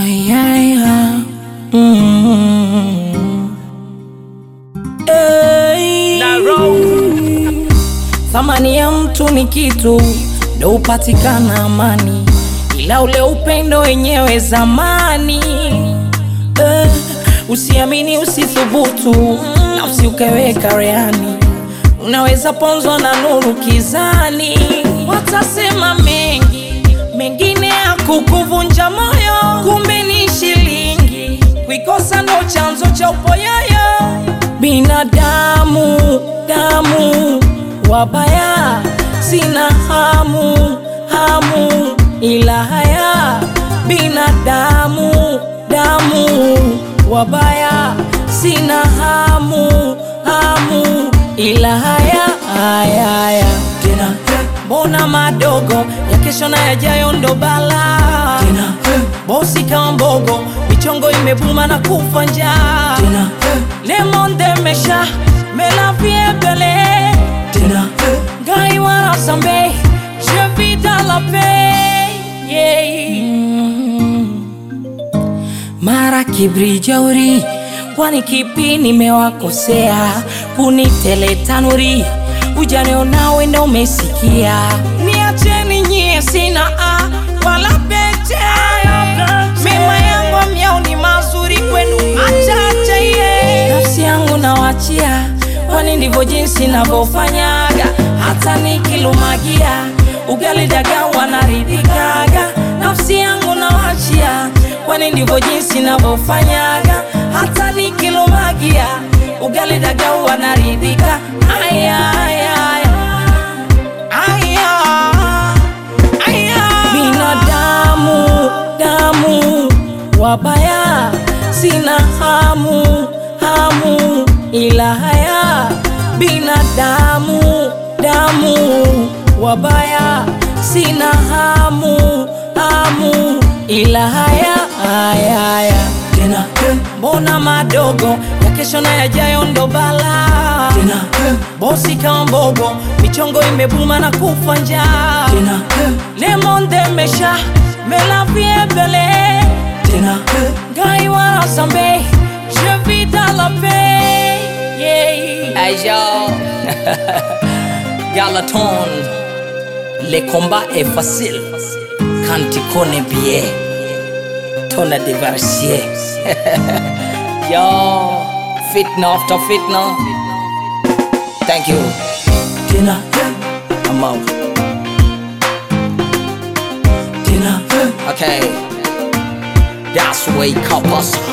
Ayaya. Mm. Hey. Thamani ya mtu ni kitu ndo upatikana amani, ila ule upendo wenyewe zamani. Eh, usiamini, usithubutu na usiukeweka rehani, unaweza ponzwa na nuru kizani. Watasema mengi, mengine ya kukuvunja moyo, kumbe ni shilingi, kuikosa ndo chanzo cha upoyoyo. Binadamu damu wabaya, sina hamu hamu ila haya. Binadamu damu wabaya, sina hamu hamu ila haya haya haya. Tena mbona madogo ya kesho na yajayo ndo bala tena bosi kama mbogo michongo imebuma na kufa njaa tena le monde mesha mela viebele tena gai wara sambe je vis dans la paix yeah. mara kibri jauri kwani kipi nimewakosea kunitele tanuri ujane nawe ndo umesikia niacheni nyie sina a wala pete mema yangu myao ni mazuri kwenu achache ye nafsi yangu nawachia kwani ndivyo jinsi navyofanyaga hata nikilumagia ugali daga wanaridhikaga nafsi yangu nawachia kwani ndivyo jinsi navyofanyaga hata nikilumagia ugali daga wanaridhika aya aya aya aya aya binadamu damu wabaya sina hamu hamu ila haya binadamu damu wabaya sina hamu hamu ila haya haya haya tena mbona madogo ya kesho na yajayo ndo bala tena bosi kama mbogo michongo imebuma na kufa njaa tena le monde mesha mela viebele tena gai wara sambe je vis dans la paix yeah. Hey yo, Galaton, le combat est facile quand tu connais bien ton adversaire. yo, fitna after fitna. Thank you. tena I'm out. tena Okay, that's way couples.